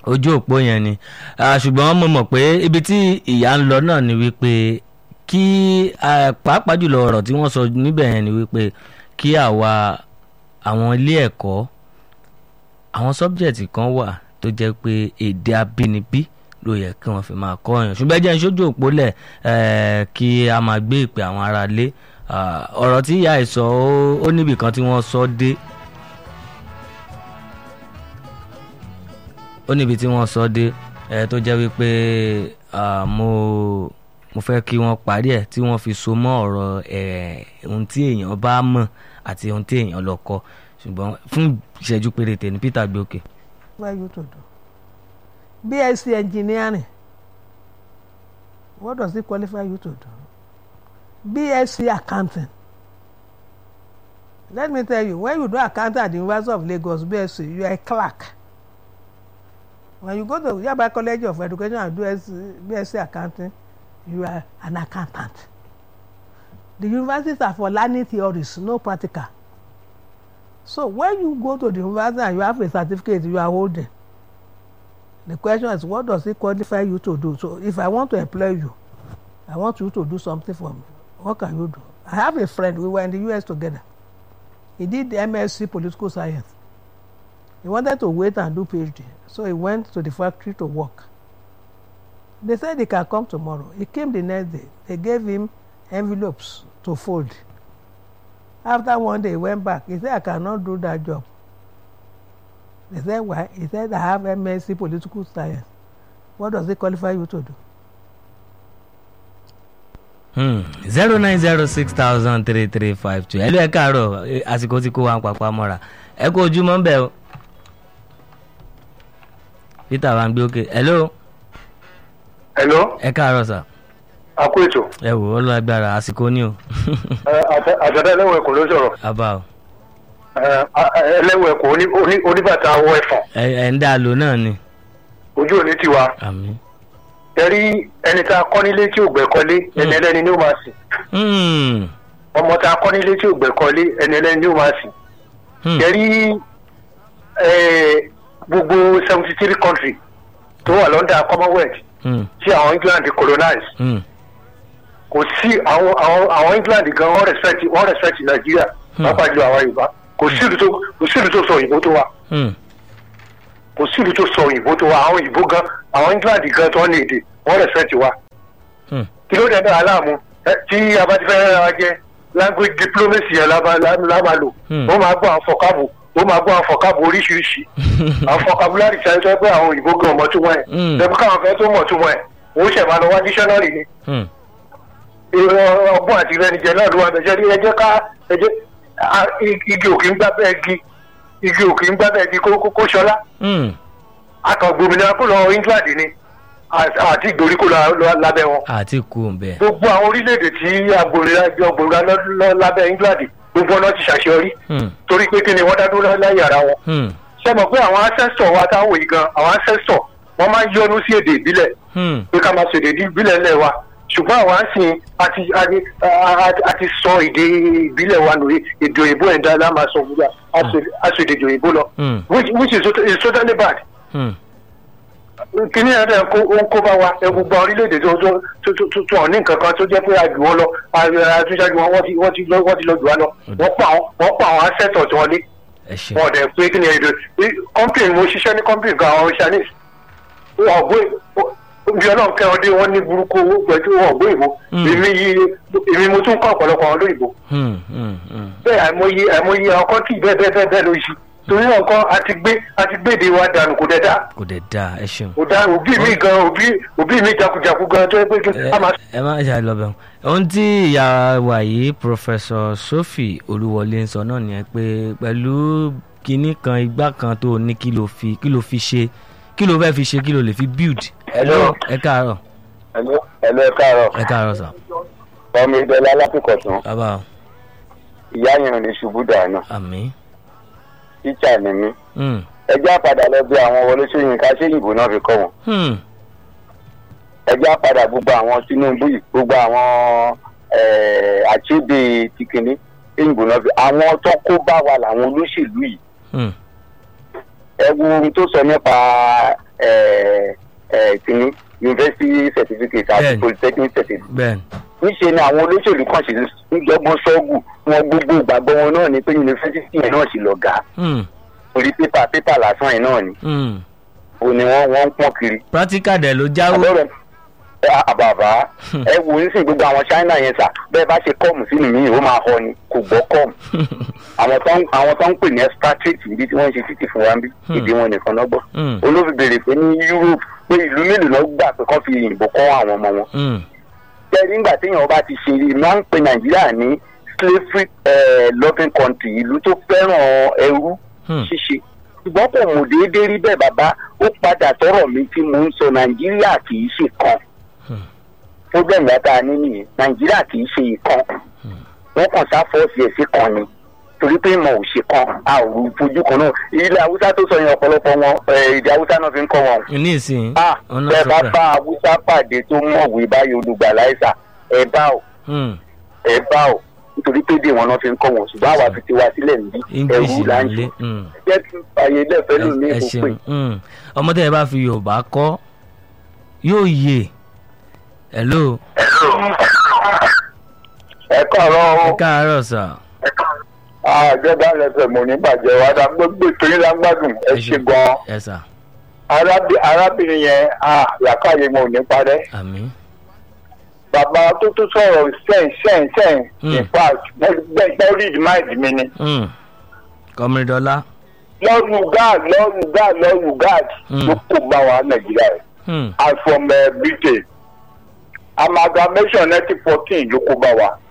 ojú òpó yẹn ni Ah, ṣùgbọ́n mo mọ̀ pé ibi tí ìyá ń lọ náà ni wípé kí ah, pàápàá jùlọ ọ̀rọ̀ tí wọ́n sọ níbẹ̀ yẹn ni wípé kí àwa àwọn ilé ẹ̀kọ́ àwọn sọ́bjẹ̀tì kan wà tó jẹ́ pé èdè abínibí ló yẹ kí wọ́n fi máa kọ́ ọ̀yàn ṣùgbọ́n ẹ jẹ́ n ṣojú òpó lẹ̀ eh, kí a máa gbé ìpè àwọn ará ilé Ah, ọ̀rọ̀ tí ìyá ẹ̀ sọ ó- ó níbì kan tí wọ́n sọ dé ó níbi tí wọ́n sọ dé ẹ tó jẹ́ wípé ah, mo mo fẹ́ kí wọ́n parí ẹ̀ tí wọ́n fi so mọ́ ọ̀rọ̀ ẹ̀ ohun tí èèyàn bá mọ̀ àti ohun tí èèyàn lọ kọ́ ṣùgbọ́n fún ìṣẹ́jú péréte ní Peter gbókè. What you to do? BSc engineering. What does it qualify you to do? BSc accounting. Let me tell you, when you do accounting at the University of Lagos, BSc, you are a clerk. When you go to Yaba College of Education and do BSc, BSc accounting, you are an accountant. The universities are for learning theories, no practical. So when you go to the university and you have a certificate you are holding, the question is what does it qualify you to do? So if I want to employ you, I want you to do something for me. What can you do? I have a friend, we were in the US together. He did the MSc political science. He wanted to wait and do PhD. So he went to the factory to work. They said he can come tomorrow. He came the next day. They gave him envelopes to fold. After one day, he went back. He said, I cannot do that job. They said, why? He said, I have MSc political science. What does it qualify you to do? zero nine zero six thousand three three five two ẹ ló ẹ káàárọ̀ eh, àsìkò tí kò wá ń papá mọ́ra ẹ kó ojúmọ́ ń bẹ̀ o Peter wa ń gbé òkè hello Hello, ẹ káàárọ̀ sà a kú ètò. ẹ wò ó lọ agbára àsìkò ní o Àjọ̀dá ẹlẹ́wọ̀n ẹ̀kọ́ ló sọ̀rọ̀. abá o Ẹ, a- ẹlẹ́wọ̀n ẹ̀kọ́ oní- oní- oníbàtà awọ ẹ̀fọ̀n. ẹ ẹ ń dá a lò náà ni Ojú òní tiwa. àmín. Ẹ̀rí ẹni tá a kọ́ nílé tí ò gbẹ́kọ́lé ẹni ẹlẹ́ni ni ó máa sìn. Hmm, Ọmọ tá a kọ́ nílé tí ò gbẹ́kọ́lé ẹni ẹlẹ́ni ni ó máa sìn. hmm, Ẹ̀rí ẹ, gbogbo seventy three country tó wà lọ́ndà Commonwealth hmm, tí àwọn England colonize. hmm, Kò sí àwọn àwọn àwọn England gan wọ́n respect wọ́n respect Nàìjíríà. Hmm. Pápá jùlọ àwọn Yorùbá. Kò sí ìlú tó kò sí ìlú tó sọ òyìnbó tó wa. hmm, kò sí ìlú tó sọ òyìnbó tó wa àwọn òyìnbó gan àwọn england gan tó ní èdè wọn respect wa hmm, kí ló dé náà aláàmú ẹ, tí a bá ti fẹ́ rẹ́ra wa jẹ́ language diplomacy yẹn la máa la la máa lò Hmm. ó máa gbọ́ àwọn fọ̀kábù ó máa gbọ́ àwọn fọ̀kábù oríṣiríṣi àwọn fọ̀kábùlárì tí a sọ pé àwọn òyìnbó gan ọmọ túmọ̀ ẹ̀ Hmm. lẹ́bí káwọn fẹ́ tó mọ̀ túmọ̀ ẹ̀ wọ́n ṣẹ̀ máa lọ wá dictionary ni hmm, Ìrọ̀ ọgbọ́n àti ìrẹ́nijẹ náà ló wà bẹ̀jẹ̀ rí ẹjẹ́ ká ẹjẹ́ a- igi igi òkè ń gbá bẹ́ẹ̀ gi igi òkè ń gbá bẹ́ẹ̀ gi kó kó- kó ṣọlá hmm. akọ̀gbòmìnira kó lọ england ni à- àti ìgbèríko la- la- lábẹ́ wọn. àti kú bẹ́ẹ̀. gbogbo àwọn orílẹ̀-èdè tí agbòmìnira agbòmìnira lọ- lọ- lábẹ́ england gbogbo ọ̀nà ti ṣàṣeyọrí Hmm, torí pé kí ni wọ́n dá dúró láyé ara wọn. hmm, ṣé mọ̀ pé àwọn ancestor wa táwọn yìí gan àwọn ancestor wọ́n máa ń yọnu sí èdè ìbílẹ̀ hmm, pé ká máa sọ èdè ìbílẹ̀ ńlẹ̀ wa ṣùgbọ́n àwọn àsìn àti àti àti- àti sọ èdè ìbílẹ̀ wa nù èdè òyìnbó ẹ̀dá la máa sọ fún wa a sọ èdè òyìnbó lọ hmm, which which is tot- is totally bad hmm. kíní ẹ̀ dẹ̀ kó ó ń kó bá wa ẹ gbogbo àwọn orílẹ̀-èdè tó tó tó tó tó tó ọ̀ní nǹkan kan tó jẹ́ pé a jù wọ́n lọ àtúnṣájú wọn wọ́n ti wọ́n ti lọ wọ́n ti lọ jù wá lọ wọ́n pa àwọn wọ́n pa àwọn asẹ́tọ̀ tí wọ́n lé ẹ ṣe wọn dẹ̀ pé kíní ẹ̀dọ̀ kọ́mpìn mo ṣiṣẹ́ ní kọ́mpìn kan àwọn chinese wọn gbé bí ọlọ́run kẹ́ ọdẹ wọn ní burúkú owó pẹ̀lú wọn gbé ìbò Mm. èmi yí èmi mo tún kọ́ ọ̀pọ̀lọpọ̀ àwọn olóyìnbó Hmm, hmm, hmm. bẹ́ẹ̀ àìmọye àìmọye àwọn kọ́ńtì bẹ́ẹ̀ bẹ́ẹ̀ bẹ́ẹ̀ bẹ́ẹ̀ ló ṣe torí náà kọ́ àti gbé àti gbéde wa dànù kò dẹ̀ dáa kò dẹ̀ dáa ẹ ṣeun. kò dáa òbí mi gan òbí òbí mi jakujaku gan tó yẹ pé kí a máa ẹ má ṣe àlọ́bẹ̀ ohun tí ìyá wa yìí Professor Sophie Olúwọlé ń sọ náà nìyẹn pé pẹ̀lú kinní kan igbá kan tó ní kí ló fi kí ló fi ṣe kí ló fẹ́ fi ṣe kí ló lè fi build. Hello. ẹ káàárọ̀ ẹ̀lẹ́ ẹ̀lẹ́ káàárọ̀ ẹ káàárọ̀ sà ọmọ ìdọ́lá alákùkọ̀tún bàbá o ìyá yẹn ò ní ṣubú dànù àmín. tíṣà ni mí Hmm, ẹjẹ́ àpàdà lọ bí àwọn wọlé sóyìnká séyìnbó náà fi kọ́ wọn hmm, ẹjẹ́ àpàdà gbogbo àwọn tinubu yìí gbogbo àwọn àchíbi tìkìní séyìnbó náà fi àwọn tó kó bá wa làwọn olóṣèlú yìí hmm, ẹ wo ohun tó sọ nípa ẹ̀ ẹ̀ kìíní university certificate àti Bẹ́ẹ̀ni. polytechnic certificate bẹ́ẹ̀ níṣe ni àwọn olóṣèlú kan ṣe ń jọgbọ́n ṣọ́ọ̀gù wọn gbogbo ìgbàgbọ́ wọn náà ni pé yunifásitì yẹn náà sì lọ̀gá Hmm, orí pépà pépà lásán yẹn náà ni hmm. òun ni wọ́n wọ́n ń pọ́n kiri. practical dẹ̀ ló jáwó àbẹ̀rẹ̀ àbàbà ẹ wò ó sìn gbogbo àwọn china yẹn sà bẹ́ẹ̀ bá ṣe kọ́ọ̀mù sínú mi ó máa họ ni kò gbọ́ kọ́ọ̀mù àwọn tó ń àwọn tó ń pè ní expatriate níbi tí wọ́n ń ṣe títì fún wa ń bí Hmm. èdè wọn nìkan náà gbọ́ Hmm, olófin béèrè pé ní europe pé ìlú mélòó náà gbà pé kán fi ìyìnbó kọ́ àwọn ọmọ wọn hmm, tẹ́rí ńgbà téèyàn bá ti ṣe máa ń pe nàìjíríà ní slavery eh, loving country ìlú tó fẹ́ràn ẹrú hmm. ṣíṣe ṣùgbọ́n kò mọ̀ déédéé rí bẹ́ẹ̀ bàbá ó padà sọ̀rọ̀ mi tí mo ń sọ nàìjíríà kì í ṣe kan Hmm. problem yàtọ̀ àní nìyẹn nàìjíríà kì í ṣe ìkan wọ́n kàn sáfọ́ọ̀sì ẹ̀ sí kan ni torí pé ìmọ̀ ò ṣe kan a ò rú fojú kan náà ilé haúsá tó sọ yẹn ọ̀pọ̀lọpọ̀ wọn eh, èdè haúsá náà fi ń kọ́ wọn ní ìsìn ah ọ̀nà bẹ́ẹ̀ bá sọ̀tà bá haúsá pàdé tó mọ̀wé báyìí olùgbàlà ẹ̀sà ẹ̀ bá ò Hmm, ẹ̀ bá ò nítorí pé èdè wọn náà fi ń kọ́ wọn ṣùgbọ́n àwa fi ti wá sílẹ̀ níbí english ẹ̀rú là ń nílé ṣe Hmm. jẹ́ kí àyè lẹ́fẹ̀ẹ́ lò ní ẹ ìbò pé ṣeun Hmm. ọmọdé yẹn bá fi yorùbá kọ́ yóò yè hello ẹ káàárọ̀ ẹ káàárọ̀ sà àjọba lẹsẹ̀ mọ̀ ní bàjẹ́ wa dá gbogbo ìtòyìn lágbádùn ẹ ṣe gan-an ẹ sà Arábí- arábìnrin yẹn làkàyè mọ̀ ní parẹ́ àmín bàbá tó tó sọ̀rọ̀ sẹ́yìn sẹ́yìn sẹ́yìn Hmm. in fact gbẹ́gbẹ́ read mind mi ni Hmm. kọmídọ́lá lọ́rùn gad lọ́rùn gad lọ́rùn gad Hmm. ló kó bá wa nàìjíríà yìí Hmm. and from uh, britain amalgamation nineteen fourteen ló kó bá wa